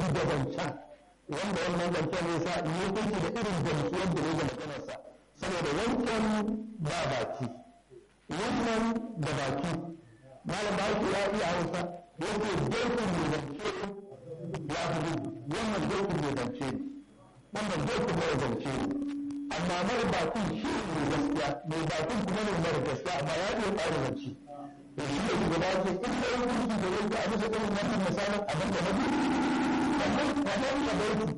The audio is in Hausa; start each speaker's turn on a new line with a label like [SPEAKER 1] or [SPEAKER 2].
[SPEAKER 1] da zancen wanda wannan zancen ne sa ne kunshi da irin gamsuwar da ne da maganarsa saboda wancan ba baki wannan da baki malam ba ya iya hausa yake dokin mai zance ya fi wannan dokin mai zance wannan dokin mai zance amma mara bakin shi ne gaskiya mai bakin kuma ne mara gaskiya amma ya iya ƙara zance da shi ne shugaba ce in da yin kurki da yanzu a bisa irin wannan misalin abin da na biyu sannan kamar da baiki